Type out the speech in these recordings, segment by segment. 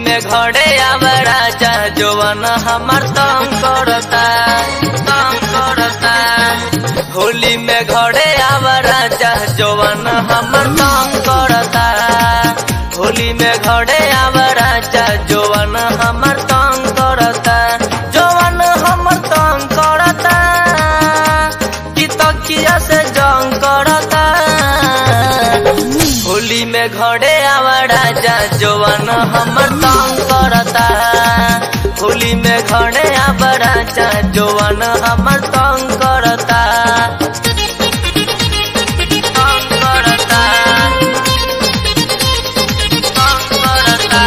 में घरे आवरा जा जोवन हमर तंग करता तंग करता होली में घरे आवरा जा जोवन हमर तंग करता होली में घरे आवरा जा जोवन हमर तंग करता जोवन हमर तंग करता कि तकिया से जंग करता होली में घरे आवड़ा जा जोवन हमर तंग करता होली में घरे आवड़ा जा जोवन हमर तंग करता तंग करता तंग करता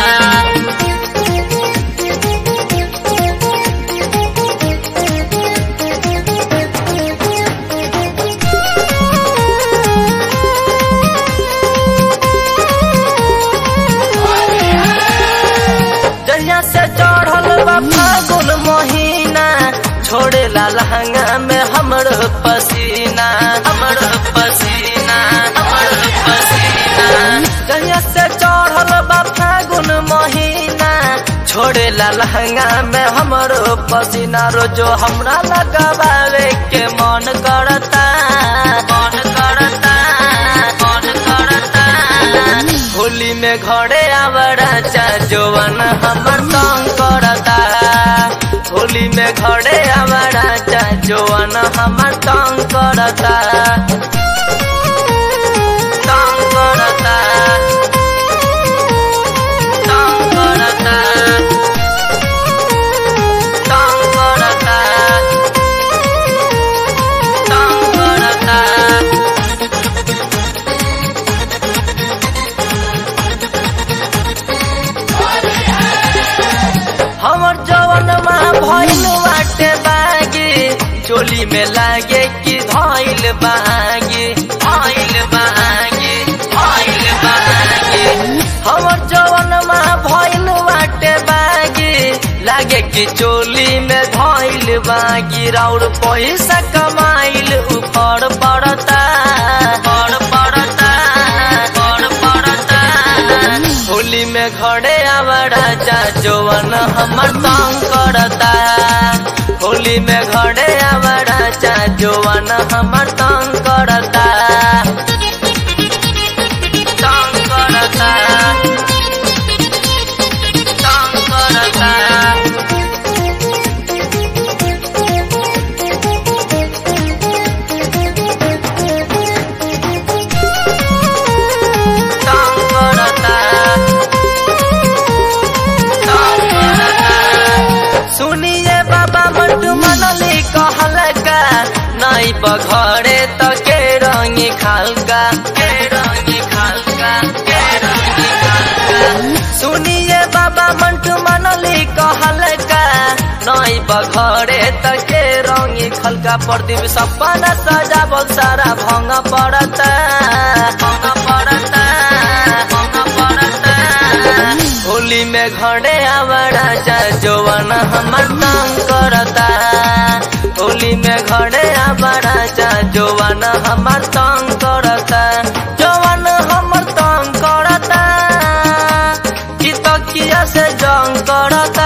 जहिया से चढ़ल बा फागुन महीना छोड़े ला लहंगा में हमर पसीना हमर पसीना हमर पसीना जहिया से चढ़ल बा फागुन महीना छोड़े ला लहंगा में हमर पसीना रोजो हमरा लगावे के मन करता मन करता मन करता होली में घरे आवड़ा चा जोवन हमर तंग करता होली में घरे आवड़ा चा जोवन हमर तंग करता तंग करता तंग करता तंग करता तंग करता हमर जवन माँ भइल बाटे बागे चोली में लागे कि धइल बागे धइल बागे धइल बागे हमर जवन माँ भइल बाटे बागे लागे कि चोली में धइल बागी राउर पैसा कमाइल ऊपर पड़ता पर पड़ता पर पड़ता होली में घरे आवड़ा जा जोवन हमर तंग करता होली में घरे आवड़ा जा जोवन हमर तंग करता तंग करता तंग करता तंग करता सुनिए बाबा मंटू मनली कहल का नहीं बघरे त के रंगी खालका के रंगी खालका के रंगी खालका सुनिए बाबा मंटू मनली कहल का नहीं बघरे त के रंगी खलका प्रदीप सपना सजावल सारा भंग पड़ता भंग पड़ता भंग पड़ता होली में घरे आवड़ा जा जोवन हमर तंग करता होली में घरे आवड़ा जा जोवन हमर तंग करता जोवन हमर तंग करता कि तकिया से जंग करता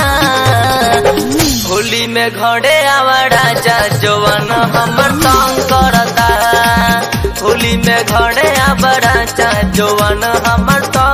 होली में घरे आवड़ा जा जोवन हमर तंग करता होली में घरे आवड़ा जा जोवन हमर तंग